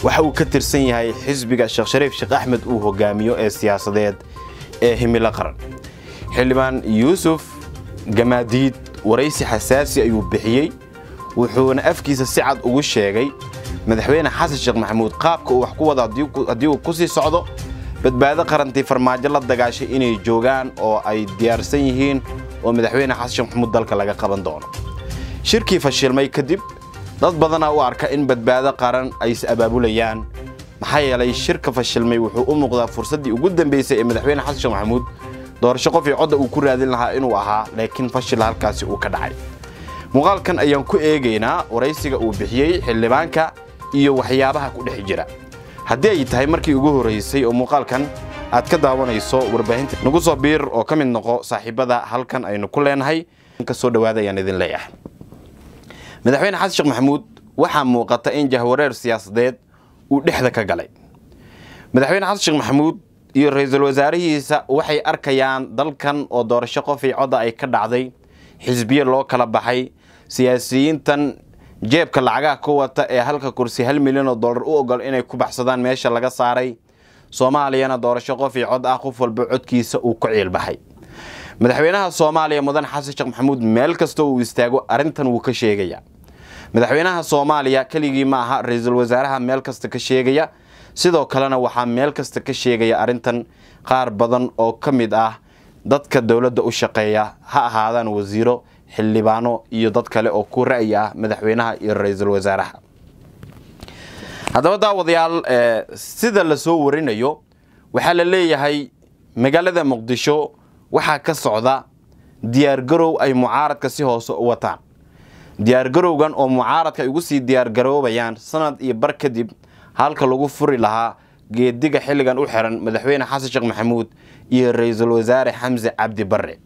waxa uu ka tirsan yahay xisbiga sheekh shariif sheekh axmed uu hogaamiyo ee siyaasadeed ee himilo qaran xildhibaan yuusuf gamaadiid waraysi xasaasi ayuu bixiyey wuxuuna afkiisa si cad ugu sheegay madaxweyne xasan sheekh maxamuud qaabka uu wax ku wada haddii uu ku sii socdo badbaado qarantii farmaajo la dagaashay inay joogaan oo ay diyaarsan yihiin oo madaxweyne xasan sheekh maxamuud dalka laga qaban doono shirkii fashilmay kadib dad badanaa u arka in badbaado qaran ay is abaabulayaan maxaa yeelay shirka fashilmay wuxuu u muuqdaa fursaddii ugu dambaysay ee madaxweyne xasan sheekh maxamuud doorasho qof iyo codda uu ku raadin lahaa inuu ahaa laakiin fashil halkaasi uu ka dhacay muuqaalkan ayaan ku eegaynaa waraysiga uu bixiyey xildhibaanka iyo waxyaabaha ku dhex jira haddii ay tahay markii ugu horraysay oo muuqaalkan aad ka daawanayso warbaahinta nagu soo biir oo ka mid noqo saaxiibada halkan aynu ku leenahay ka soo dhowaada ayaan idin leeyahay madaxweyne xasan sheekh maxamuud waxaa muuqata in jahwareer siyaasadeed uu dhexda ka galay madaxweyne xasan sheekh maxamuud iyo ra-iisul wasaarihiisa waxay arkayaan dalkan oo doorasho qofii codda ay ka dhacday xisbiye loo kala baxay siyaasiyiintan jeebka lacagaha ku wata ee halka kursi hal milyan oo dollar u ogol inay ku baxsadaan meesha laga saaray soomaaliyana doorasho qof iyo cod ah qof walba codkiisa uu ku ciilbaxay madaxweynaha soomaaliya mudan xasan sheekh maxamuud meel kastoo uu istaago arrintan wuu ka sheegaya madaxweynaha soomaaliya keligii ma aha ra-iisul wasaaraha meel kasta ka sheegaya sidoo kalena waxaa meel kasta ka sheegaya arrintan qaar badan oo ka mid ah dadka dowladda u shaqeeya ha ahaadaan wasiiro xildhibaano iyo dad kale oo ku ra'yi ah madaxweynaha iyo ra-iisul wasaaraha haddaba daawadayaal sida la soo warinayo waxaa la leeyahay magaalada muqdisho waxaa ka socda diyaargarow ay mucaaradka si hoose u wataan diyaargarowgan oo mucaaradka ay ugu sii diyaargaroobayaan sanad iyo bar kadib halka lagu furi lahaa geediga xilligan u xiran madaxweyne xasan sheekh maxamuud iyo ra-iisul wasaare xamse cabdi barre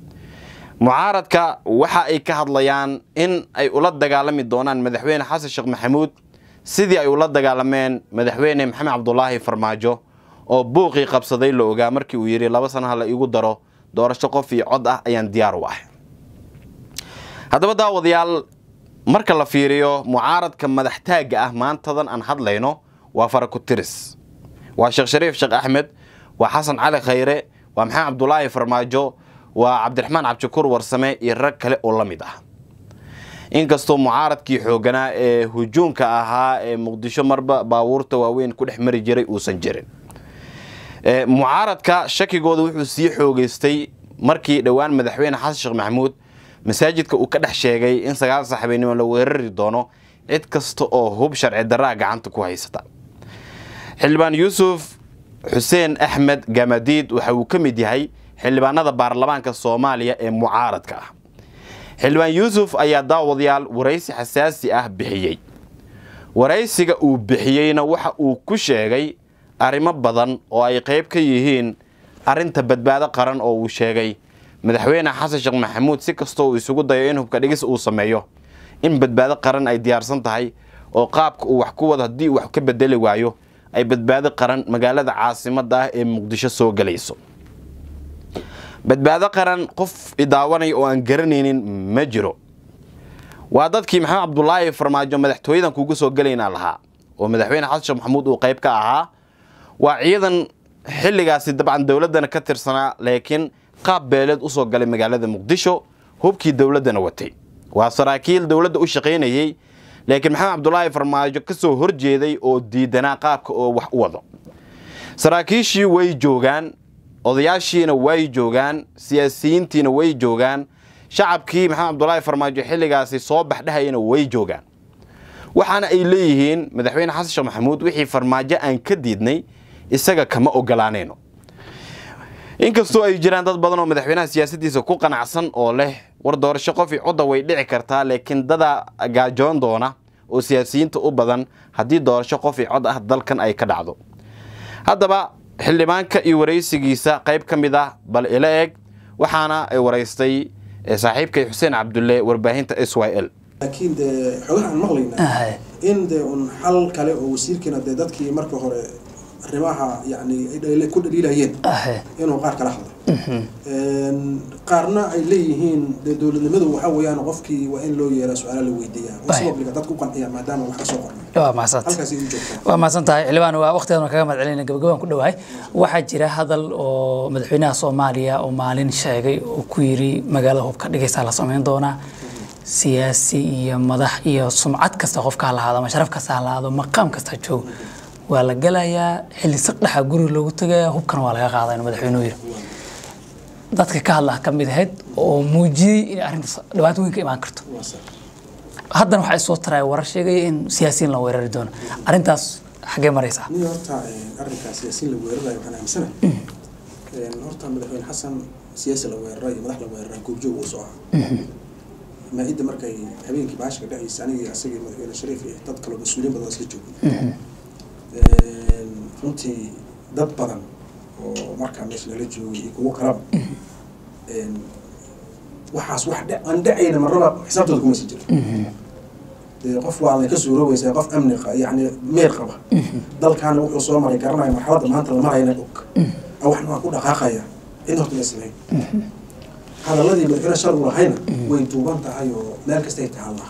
mucaaradka waxa ay ka hadlayaan in ay ula dagaalami doonaan madaxweyne xasan sheekh maxamuud sidii ay ula dagaalameen madaxweyne maxamed cabdulaahi farmaajo oo buuqii qabsaday la ogaa markii uu yidhi laba sana ha la iigu daro doorasho qof iyo cod ah ayaan diyaar u ah haddaba daawadayaal marka la fiiriyo mucaaradka madaxtaagga ah maantadan aan hadlayno waa farakutiris waa sheekh shariif sheekh axmed waa xasan cali khayre waa maxamed cabdulaahi farmaajo waa cabdiraxmaan cabdishakuur warsame iyo rag kale oo la mid ah inkastoo mucaaradkii xooganaa ee hujuumka ahaa ee muqdisho marba baabuurta waaweyn ku dhex mari jiray uusan jirin mucaaradka shakigooda wuxuu sii xoogeystay markii dhowaan madaxweyne xasan sheekh maxamuud masaajidka uu ka dhex sheegay in sagaal saxabeynimo la weerari doono cid kasta oo hub sharci darraa gacanta ku haysata xildhibaan yuusuf xuseen axmed gamadiid waxa uu ka mid yahay xildhibaanada baarlamaanka soomaaliya ee mucaaradka ah xildhibaan yuusuf ayaa daawadayaal waraysi xasaasi ah bixiyey waraysiga uu bixiyeyna waxa uu ku sheegay arrimo badan oo ay qayb ka yihiin arrinta badbaado qaran oo uu sheegay madaxweyne xasan sheekh maxamuud si kastoo uu isugu dayo in hubka dhigis uu sameeyo in badbaado qaran ay diyaarsan tahay oo qaabka uu wax ku wado haddii uu wax ka bedeli waayo ay badbaado qaran magaalada caasimadda ah ee muqdisho soo gelayso badbaado qaran qof idaawanaya oo aan garanaynin ma jiro waa dadkii maxamed cabdulaahi farmaajo madaxtooyadan kuugu soo gelaynaa lahaa oo madaxweyne xasan sheekh maxamuud uu qayb ka ahaa waa ciidan xilligaasi dabcan dowladdana ka tirsanaa laakiin qaab beeleed usoo galay magaalada muqdisho hubkii dowladdana watay waa saraakiil dowladda u shaqaynayey laakiin maxamed cabdulaahi farmaajo ka soo horjeeday oo diidanaa qaabka oo wax u wado saraakiishii way joogaan odayaashiina way joogaan siyaasiyiintiina way joogaan shacabkii maxamed cabdulaahi farmaajo xilligaasi soo baxdhahayana way joogaan waxaana ay leeyihiin madaxweyne xasan sheekh maxamuud wixii farmaajo aan ka diidnay isaga kama ogolaanayno inkastoo ay jiraan dad badan oo madaxweynaha siyaasaddiisa ku qanacsan oo leh war doorasho qofii codda way dhici kartaa laakiin dadaa gaajoon doona oo siyaasiyiinta u badan haddii doorasho qofii cod ah dalkan ay ka dhacdo haddaba xildhibaanka iyo waraysigiisa qayb ka mid ah bal ila eg waxaana ay waraystay saaxiibkay xuseen cabdulle warbaahinta s y l laakiin dee xogaha aan maqlayna in dee un xal kale oo wasiirkiina dee dadkii marka hore arrimaha yani ay dhaliil- ku dhaliilayeen ahe inuu qaar kala hadlo Een, qaarna ay leeyihiin dee dowladnimadu waxa weeyaan qofkii waa in loo yeeraa su-aala la weydiiyaa oo Ay. si obliga dadku qanciya maadaama wax ka soo qornay waa mahadsantahay halkaasay u joogtaa waa mahadsan tahay xildhibaan waa waqtigan kaga mahad celinaya gabagabaan ku dhowahay waxaa jira hadal oo madaxweynaha soomaaliya oo maalin sheegay oo ku yiri magaalada hubka dhigaysaa la samayn doonaa siyaasi iyo madax iyo sumcad kasta qofka ha lahaado ama sharaf kasta ha lahaado maqaam kasta ha joogo waa la gelayaa xilli saqdhexa guriga loogu tagayaa hubkana waa laga qaadaya madaxweynuhu yiri dadka ka hadla ka mid ahayd oo muujiyey in arrintaas dhibaato weyn ka imaan karto waa sax haddana waxay soo taraya warar sheegaya in siyaasiyiin la weerari doono arrintaas xaggee maraysaa nin horta een, arrinkaas siyaasiin la weerarayo waxaan aaminsanahay Een, horta madaxweyne xasan siyaasi la weeraray iyo madax la weeraray goobjoog uu soo ahaa maa-idda markay habeenkii baashka dhacaysa anigii asagii madaxweyne shariif iyo dad kaloo mas-uuliyiin badan oo isla joogay Een, runtii dad badan oo markaa meesha nala joogay iyo kuwo kalaba Een, waxaas wax dhe- aan dhacayna marnaba xisaabtooda kuma sii jiro dee qof waa lay ka suuroobeysaa qof amni qa- yacni meel qaba dalkaana wuxuu soo maray garanaya marxaladda maanta la marayna og waxna waan ku dhaqaaqaya cid horta islahayn hadaladii madaxweyne shar uu lahayna way duuban tahay oo meel kastay taallaa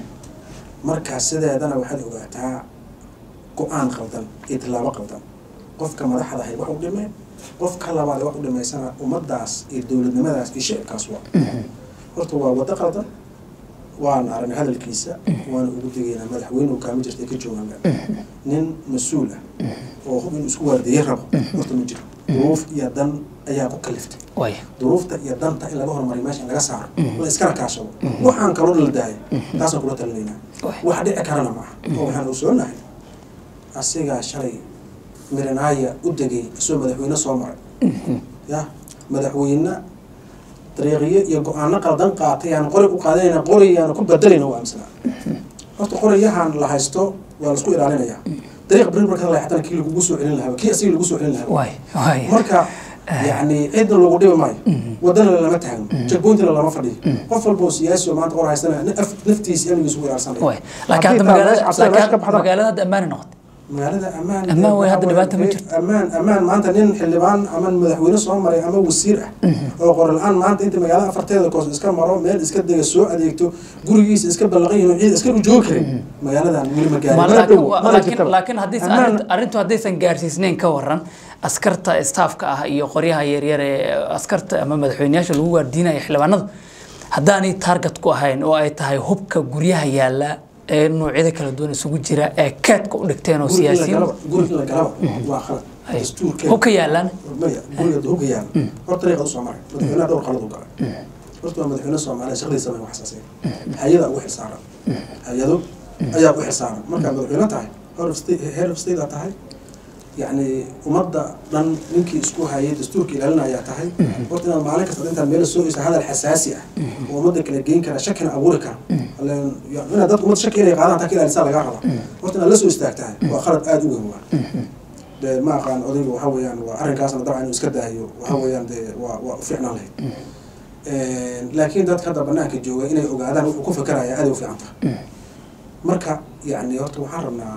marka sideedana waxaad ogaataa go-aan qaldan iyo tilaabo qaldan qofka madaxda ahay wax u dhimay qofka labaad ee wax u dhimaysana ummadaas iyo dowladnimadaas iyo shicibkaas waa horta waa waddo qaldan waana aragnay hadalkiisa waana ugu degaynaa madaxweyne uu kaama jirta ka joogaan nin mas-uul ah oo hub inuu isku waardeeye rabo horta ma jiro duruuf iyo dan ayaa ku kaliftay way duruufta iyo danta in laga hormariyo meesha in laga saaro la iskana kaashado waxaan kaloo la daayo taasaan kula talinaynaa wax dhici karana maaha oo waxaan ogsoonahay asigaa shalay mirinaaya u degay isagoo madaxweyne soo maray ya madaxweyne dariiqiyo iyo go-aano qaldan qaatay aan qori u qaadanayna qoriyaana ku bedelayna u aaminsanaa horta qoriyahan la haysto waa laisku ilaalinayaa dariiq beri marka la xatana kii lagugu soo celin lahaa kii asiga lagu soo celin lahaa way way marka yani cidna lagu dhibi maayo wadana lama taagno jagboyntana lama fadhiyo qof walba oo siyaasi oo maanta qor haystana naf- naftiisa amnigiisa ugu ilaalsanaya way laakiin hadda magaalada laakiin hadda magaalada hadda ammaani noqotay magaalada ammaan Ammaan way, hadda dhibaato ma jirto. ammaan ammaan maanta nin xildhibaan ama madaxweyne soo maray ama wasiir ah oo qore la-aan maanta inta magaalada afarteeda koos iska maro meel iska dega soo adeegto gurigiisa iska ballaqan yihin ciid iska u joogi karin magaaladan weli ma Ma- gaarin mana laakiin dhow wa- mana laakiin jirtaba laakiin haddaysan Ammaan- arrintu- arrintu haddaysan gaarsiisnayn ka waran askarta staafka ah iyo qoryaha yaryar ee askarta ama madaxweyneyaasha lagu waardiinaya xildhibaanada haddaanay target ku ahayn oo ay tahay hubka guryaha yaala ee noocyada kala duwan isugu jira ee keedka u dhigteen oo guri in la siyaasiyiin galaba guri in la galaba waa khalad ay dastuurkeeda hubka yaalaan maya guriga hubka yaala horta dariiqad usoo maray madaxweynaha dhowr qalad u galay horta waa madaxweyne soomaaliya shaqadiisa ma waxsaasay hay-ada ugu xilsaaran hay-ado ayaa u xilsaaran markaad madaxweyne tahay head of state head of state aad tahay yacni ummadda dhan ninkii isku hayay dastuurka ilaalinayaa tahay horta inaad maalin kasta intaad meel soo oysa hadal xasaasi ah oo ummadda kala geyn kara shakina abuuri kara Ileen, ya- inaad dad ummad shaki inay qaadaan taa ka ilaalisaa lagaa rabaa horta inaad la soo istaagtahay waa qalad aada u weyn waa dee ma aqaan odayga waxa weeyaan waa arrinkaasna dabcan inuu iska daayo waxa weeyaan dee waa waa u fiicnaan lahayd laakiin dadka hadda banaanka jooga inay ogaadaan wuxuu ku fekeraya aad ay u fiican tahay marka yacni horta waxaan rabnaa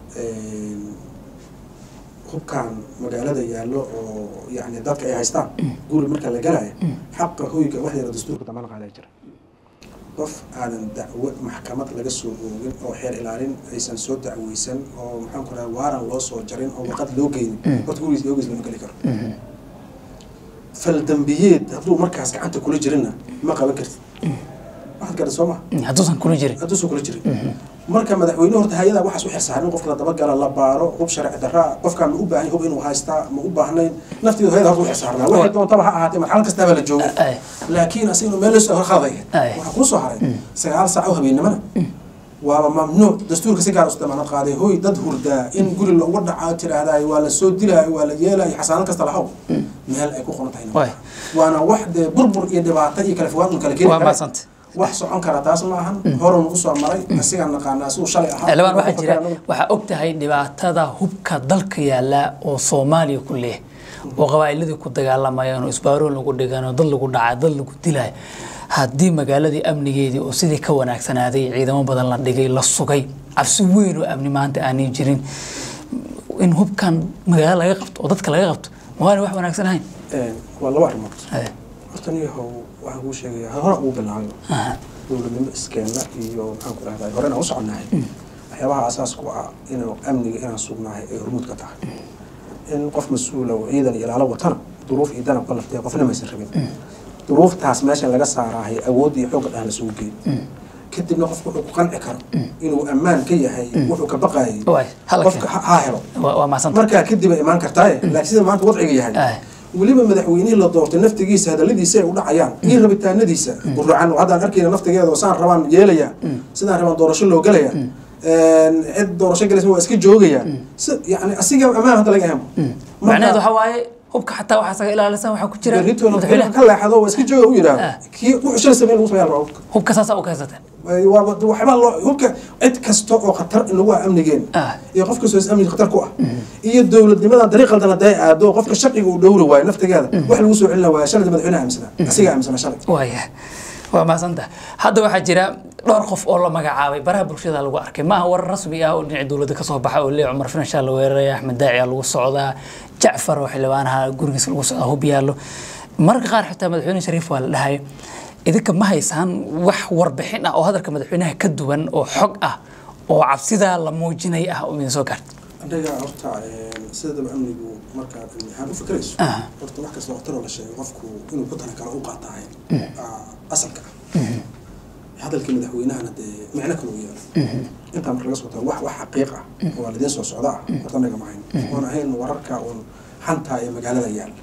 hubkan magaalada yaallo oo yacni dadka ay haystaan guri marka la galayo xaqa hoyga wax yara dastuurka dambana qaadaa jira qof aadan dacwo maxkamad laga soo oogin oo xeer ilaalin aysan soo dacweysan oo maxaan ku raha waaran loo soo jarin oo warqad loo geynin horta gurigiis yoogiis lama geli karo fal dambiyeed hadduu markaas gacanta kula jirinna ma qaban kartid waxaad garan soo maha hadduusan kula jirin hadduusan kula jirin marka madaxweyne horta hay-ada waxaas u xirsaarin qofka la dabagala la baaro hub sharci darraa qofkaan ma u baahan hub inuu haystaa ma u baahnayn nafteedu hay-ada horta u xirsaarnaa waxay doontaba ha ahaatee marxalad kastaaba la joogo Ay. laakiin asiga inuu meel lasoo khalday Ay. waxaa kuu soo haray sagaal saac oo habeennimana waaba mamnuuc dastuurka si gaar u damaanad qaaday hoy dad hurdaa in guri looga dhacaa tiraahdaay waa la soo dilaayo waa la yeelaayo xasaanad kasta lahaw meel ay ku qoran tahay Waay. waana wax dee burbur iyo dhibaato iyo kala fogaan un kala keeni waa kara maasanta wax socon kara taas ma ahan horun usoo maray asigaan naqaanaa siduu shalay ahaa xildhibaan waxaa jira waxaa og tahay dhibaatada hubka dalka yaala oo soomaaliya ku leeh oo qabaa'iladii ku dagaalamayaan oo isbaaroon lagu dhigan oo dad lagu dhacay dad lagu dilayo haddii magaaladii amnigeedii oo sidii ka wanaagsanaaday ciidamo badan la dhigay la sugay cabsi weyn oo amni maanta aanay jirin in hubkan magaalo laga qabto oo dadka laga qabto ma waana wax wanaagsan ahayn waa laba arrimood Haye. horta niyahow waxaan kuu sheegayaa hore ugu bilaabayo Aha. dowladnimo iskeenna iyo maxaan ku rahdaa horena u soconnahay waxyaabaha asaas ku ah inuu amniga inaan sugnahay ay hormuud ka tahay in qof mas-uula oo ciidan iyo ilaalo watana duruuf iyo danab ka laftay qofna maysan rabin duruuftaas meesha laga saaraahay awood iyo xoogga dhan lasugu geeyo kadibna qofku wuxuu ku qanci karo inuu ammaan ka yahay wuxuu ka baqaayay Waay, hala qofka keen. ha ha helo waa waa mahadsanta markaa kadib ay imaan kartaaye laakiin sida maanta wadciga yahay Aye. weliba madaxweynihii la doortay naftigiisa hadaladiisa ay u dhacayaan iyo rabitaanadiisa guracan haddaan arkayna naftigeeda oo saan rabaan yeelaya sidaan rabaan doorasho loo gelaya cid doorasho gelaysa waa iska joogaya si yani asiga ammaan hadda laga ahamo macnaheedu waxa waaye hubka xataa waxaa isaga ilaalisan waxaa ku jira beritoona madaxweynaha ka leexado waa iska jooga u yidhaahdo Ah. kii wuxuu shalay sameyn lagu sameeyaa rabaa hubka hubka saasaa u kaysateen waa waxba loo hubka cid kasta oo khatar inagu ah amnigeen Ah. iyo qof kastoo is amniga khatar ku ah iyo dowladnimadan dariiq qaldan hadday aado qofka sharciga uu dhowri waayo naftigeeda wax lagu soo celina waaya shalay madaxweynaha aaminsanaa asiga aaminsanaa shalay waaya waa mahadsantaha hadda waxaa jira dhowr qof oo la magacaabay baraha bulshada lagu arkay maaha warar rasmi ah oo dhinaca dowladda kasoo baxa oo lee cumar finanshaa la weeraraya axmed daaciya lagu socdaa jacfar oo xildhibaanaha gurigiisa lagu socdaa hub yaallo mararka qaar xitaa madaxweyne shariif waa la dhahay idinka ma haysaan wax warbixin ah oo hadalka madaxweynaha ka duwan oo xog ah oo cabsidaa la muujinay ah oo idin soo gaarta anaga horta sidaba amnigu markaad amni ahaan u fikrayso Ah. horta wax kasta waqtaroo la sheegay qofku inuu ku tala karo u qaatahay asalka ah hadalkii madaxweynahana dee micno kale u yeelo intaa marka laga soo tago wax wax xaqiiq ah oo waa lidiin soo socda ah horta anaga ma hayn oon ahayn wararka oon xanta ee magaalada yaal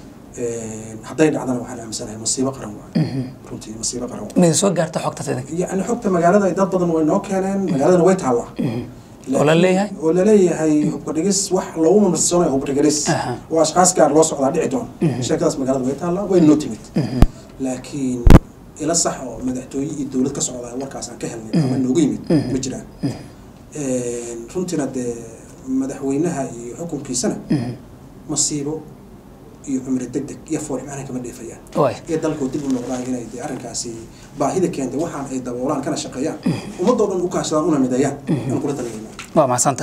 hadday dhacdana waxaan aaminsanahay masiibo qaran waayo runtii masiibo qaran waayo ma idin soo gaarta xogtaas idinka يعني xogta magaalada ay dad badan way noo keeneen magaaladana way taallaa Oo la leeyahay? oo la leeyahay hubka dhigis wax loogu mamasiisanayo hubka dhigis Aha. oo ashkaas gaar loo socdaa dhici doon sheekadaas magaalada way taallaa way noo timid laakiin ila sax oo madaxtooye iyo dowlad ka socdaa warkaas aan ka helnay ama noogu yimid ma jiraan runtiina dee madaxweynaha iyo xukunkiisana masiibo iyo cumri deg deg iyo fool macna kama dheefayaan waay iyo dalkoo dib u noqdaan inay dee arrinkaasi baahida keentay waxaan ay daboolaan kana shaqeeyaan ummadoo dhan u kaashadaan una mideeyaan aan kula talinayna waa mahadsanta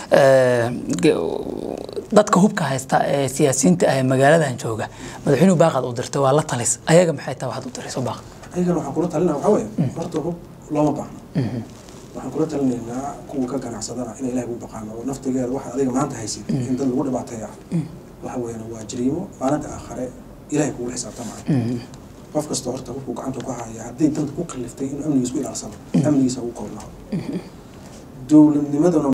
dadka hubka haysta ee siyaasiyiinta ah ee magaaladan jooga madaxweynuhu baaqaad u dirtay waa la talis ayaga maxay tahay waxaad u dirayso baaq ayagana waxaan kula talinaa waxaa weeye horta hub looma baahno waxaan kula talinaynaa kuwa ka ganacsadana in ilahay ugu baqaano oo naftigeeda waxa adiga maanta haysid in dad lagu dhibaateeya waxa weeyaan waa jariimo maalinta aakhare ilahay kugu xisaabtamaayo qof kasta horta hubku gacanta ku haya haddii danta ku kaliftay inuu amnigiisa ku ilaalsado amnigiisa ugu koobnaado dowladnimaduna